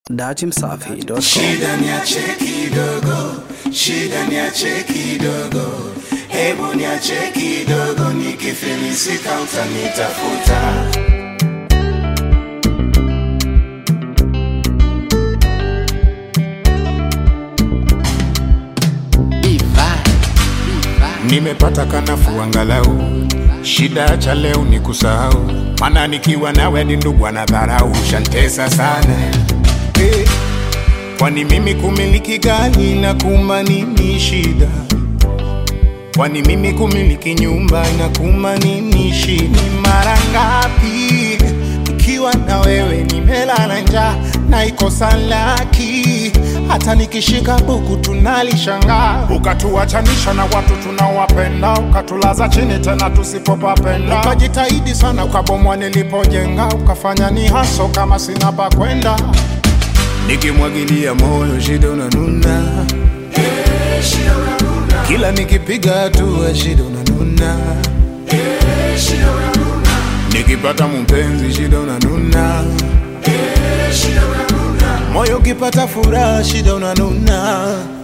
dachimsafi.com. Shida niache kidogo, shida niache kidogo, hebu niache kidogo, nikifilisika utanitafuta. Nimepata kanafu angalau, shida cha leo ni kusahau, maana nikiwa nawe ni ndugu anadharau, shantesa sana eh. Kwani mimi kumiliki gari na kuma nini shida? Kwani mimi kumiliki nyumba na kuma nini shida? Ni mara ngapi nikiwa na wewe nimelala njaa na ikosa laki, hata nikishika buku tunalishangaa, ukatuachanisha na watu tunawapenda, ukatulaza chini tena tusipopapenda, ukajitahidi sana, ukabomwa nilipojenga, ukafanya ni haso kama sina pa kwenda, nikimwagilia moyo shida unanuna kila nikipiga hatua shida unanuna nikipata mpenzi shida unanuna moyo ukipata furaha shida unanuna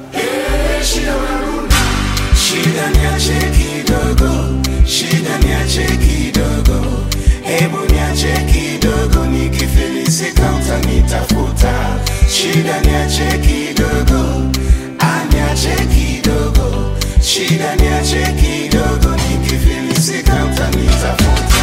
Shida niache kidogo, shida niache kidogo, hebu niache kidogo, nikifilisika utanitafuta. Shida niache kidogo, ah, niache kidogo, shida niache kidogo, nikifilisika utanitafuta.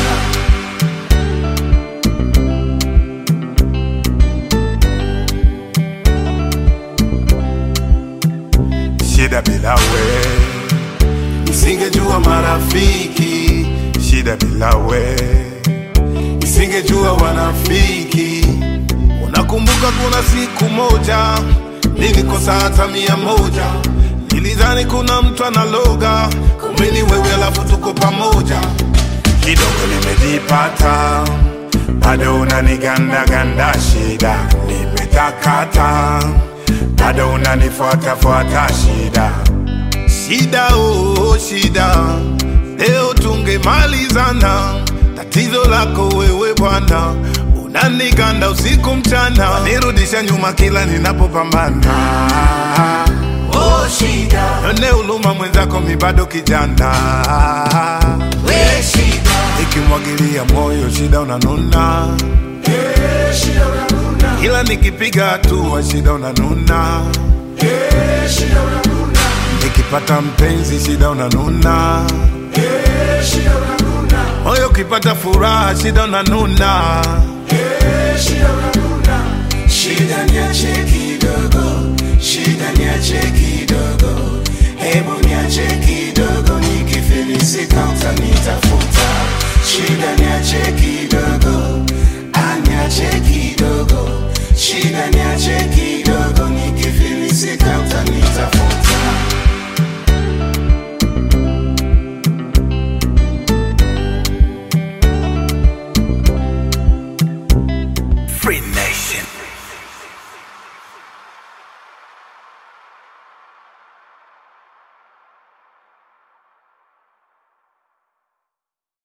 shida bila we Nisingejua marafiki, shida bila we nisingejua wanafiki. Unakumbuka kuna siku moja nilikosa hata mia moja, nilidhani kuna mtu analoga, kumbe ni wewe, alafu tuko pamoja. kidogo nimejipata bado unanigandaganda shida nimetakata bado unanifuatafuata shida Shida oh, shida, leo tungemalizana. Tatizo lako wewe bwana, unaniganda usiku mchana, nirudisha nyuma kila ninapopambana. Oh, shida, none uluma mwenzako, mi bado kijana. We shida, nikimwagilia moyo shida unanuna we shida unanuna, kila nikipiga hatua shida unanuna we shida unanuna, nikipata mpenzi shida unanuna we shida unanuna, moyo ukipata furaha shida unanuna we shida unanuna. Shida niache kidogo, shida niache kidogo, hebu